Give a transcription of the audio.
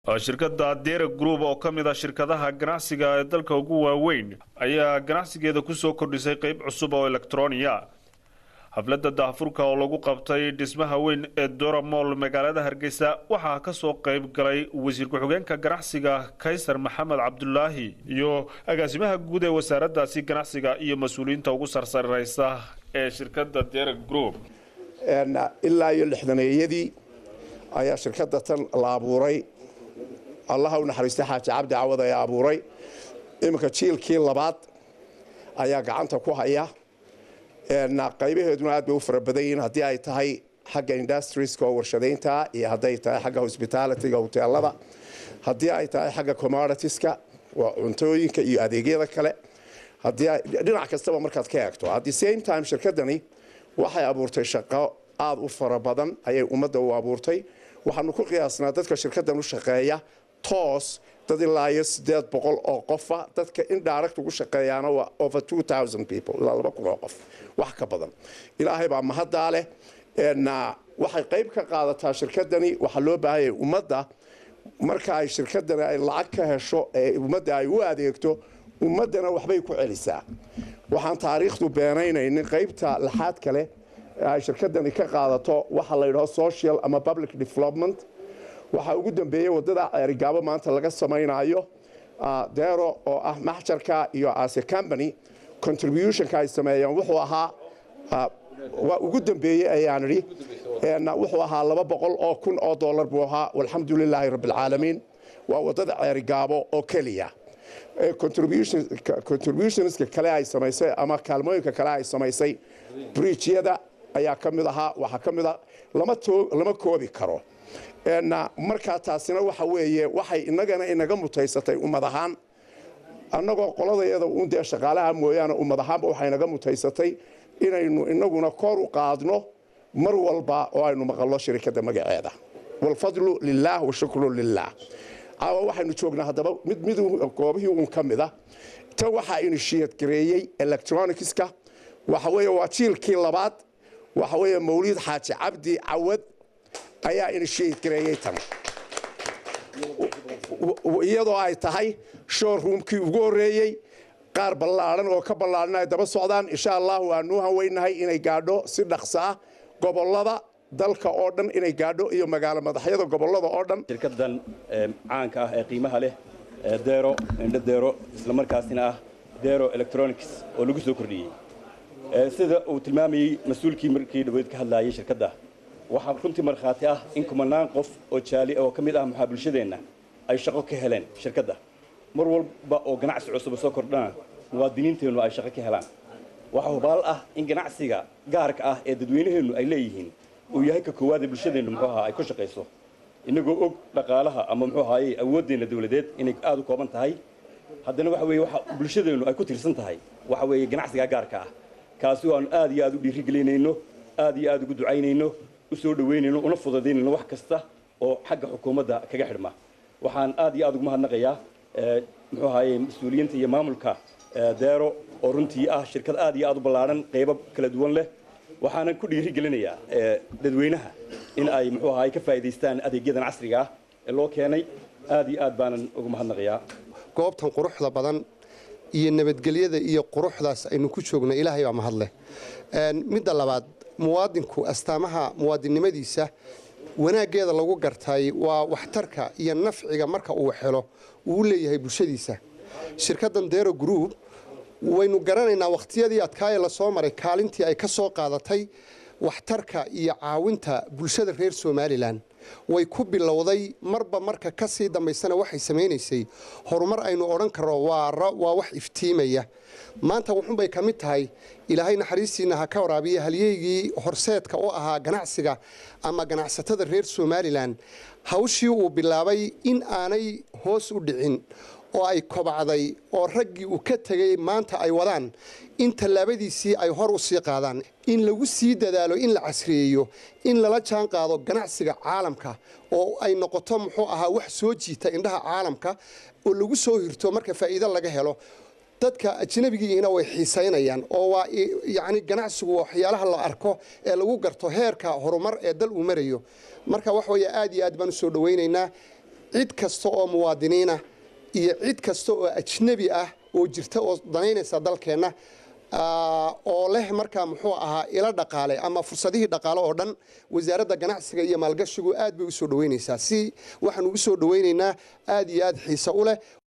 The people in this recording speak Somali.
shirkadda dera group oo ka mid a shirkadaha ganacsiga ee dalka ugu waaweyn ayaa ganacsigeeda kusoo kordhisay qeyb cusub oo elektroniya xafladda daahfurka oo lagu qabtay dhismaha weyn ee doramol magaalada hargeysa waxaa kasoo qeyb galay wasiir ku-xigeenka ganacsiga kaysar maxamed cabdulaahi iyo agaasimaha guud ee wasaaraddaasi ganacsiga iyo mas-uuliyiinta ugu sarsareysa ee shirkadda dera group ilaa iyo lixdaneeyadii ayaa shirkadda tan la abuuray allaha u naxariistay xaaji cabdi cawad ayaa abuuray iminka jiilkii labaad ayaa gacanta ku haya qaybaheeduna aad bay u fara badan yihiin haddii ay tahay xagga industrieska oo warshadaynta iyo hadday tahay xagga hospitalityga hoteelada haddii ay tahay xagga commoditieska waa cuntooyinka iyo adeegyada kale dhinac kastaba markaad ka eegto at the same time shirkadani waxay abuurtay shaqo aada u fara badan ayay ummadda u abuurtay waxaanu ku qiyaasnaa dadka shirkaddan u shaqeeya toos dad ilaa iyo sideed boqol oo qofa dadka indirect ugu shaqeeyaana waa over two thousand people ilaa laba kun oo qof wax ka badan ilaahay baa mahaddaa leh waxay qayb ka qaadataa shirkadani waxaa loo baahanyay ummadda marka ay shirkadani ay lacag ka hesho ee ummadda ay u adeegto ummaddana waxbay ku celisaa waxaan taariikhdu beenaynaynin qaybta laxaad kale ay shirkadani ka qaadato waxa la yidhaho social ama public development waxaa ugu dambeeyey wadada ceerigaabo maanta laga samaynayo dero oo ah maxjarka iyo ase company contributionka ay sameeyeen wuxuu ahaa waa ugu dambeeyey ayaan idhi wuxuu ahaa laba boqol oo kun oo dollar buu ahaa walxamdu lilaahi rabbialcaalamiin waa wadada ceerigaabo oo keliya contributionska kale ay samaysay ama kaalmooyinka kale ay samaysay bridgyada ayaa ka mid ahaa waxaa ka mid a lama koobi karo markaa taasina waxa weeye waxay inagana inaga mutaysatay ummad ahaan annagoo qoladayada uun dee shaqaalaha mooyaane ummad ahaanba waxay inaga mutaysatay inaynu inaguna kor u qaadno mar walba oo aynu maqalno shirikadda magaceeda walfadlu lilaah washukru lilah caawa waxaynu joognaa haddaba mid mid goobihii uun ka mid a tan waxaa inishiyad gareeyey electronicska waxa weeye waa jiilkii labaad waxa weeye mawliid xaaji cabdi cawad ayaa inishiyad gareeyey tan iyadoo ay tahay showroomkii ugu horreeyey qaar ballaadhan oo ka ballaadhan ay daba socdaan insha allahu waanuu hanweynahay inay gaadho si dhaqso ah gobollada dalka oo dhan inay gaadho iyo magaalo madaxyada gobollada oo dhan shirkadan caanka ah ee qiimaha leh dero indho dero islamarkaasina ah dero electronics oo lagu soo kordhiyey sida uu tilmaamayey mas-uulkii markii dhaweyd ka hadlaayay shirkadda waxaa runtii markhaati ah in kumanaan qof oo jaali oo ka mid ah maxaa bulshadeenna ay shaqo ka heleen shirkadda mar walba oo ganacsi cusuba soo kordhana muwaadiniinteennu ay shaqo ka helaan waxaa hubaal ah in ganacsiga gaarka ah ee dadweynaheennu ay leeyihiin uu yahay ka koowaada bulshadeennu muxuu ahaa ay ku shaqayso innagoo og dhaqaalaha ama muxuu ahaaye awooddeenna dawladeed inay aada u kooban tahay haddana waxa weeye waxa bulshadeennu ay ku tiirsan tahay waxa weeye ganacsiga gaarka ah kaasi oo aanu aad iyo aad u dhiirigelinayno aad iyo aad ugu ducaynayno u soo dhoweynayno una fududaynayno wax kasta oo xagga xukuumadda kaga xidhma waxaan aad iyo aad ugu mahadnaqayaa muxuu ahaaye mas-uuliyiinta iyo maamulka deero oo runtii ah shirkad aad iyo aad u ballaadhan qaybo kala duwan leh waxaanan ku dhiirigelinayaa dadweynaha in ay muxuu ahaay ka faa'iidaystaan adeegyadan casriga ah ee loo keenay aad iyo aad baanan ugu mahadnaqayaa goobtan quruxda badan iyo nabadgelyada iyo quruxdaas aynu ku joogno ilaahay baa mahadleh midda labaad muwaadinku astaamaha muwaadinnimadiisa wanaaggeeda lagu gartay waa waxtarka iyo nafciga marka uu helo uu leeyahay bulshadiisa shirkaddan dero group waynu garanaynaa wakhtiyadii adkaaye lasoo maray kaalintii ay ka soo qaadatay waxtarka iyo caawinta bulshada reer somalilan way ku bilowday marba marka ka sii dambaysana waxay samaynaysay horumar aynu odhan karno waa wax iftiimaya maanta wuxunbay ka mid tahay ilaahay naxariistiinna ha ka waraabiya halyeygii horseedka u ahaa ganacsiga ama ganacsatada reer somalilan hawshii uu bilaabay in aanay hoos u dhicin oo ay kobacday oo raggii uu ka tegay maanta ay wadaan in tallaabadiisii ay hor u sii qaadaan in lagu sii dadaalo in la casriyeeyo in lala jaan qaado ganacsiga caalamka oo ay noqoto muxuu ahaa wax soo jiita indhaha caalamka oo lagu soo hirto marka faa'iido laga helo dadka ajnabigiina way xiisaynayaan oo waa yacni ganacsigu waxyaalaha la arko ee lagu garto heerka horumar ee dal uu marayo marka wax weeye aad iyo aad baan u soo dhowaynaynaa cid kasta oo muwaadiniina iyo cid kasta oo ajnabi ah oo jirta oo danaynaysa dalkeenna oo leh markaa muxuu ahaa ilo dhaqaale ama fursadihii dhaqaale oo dhan wasaaradda ganacsiga iyo maalgashigu aad bay u soo dhoweynaysaa si waxaan ugu soo dhoweynaynaa aad iyo aad xiise u leh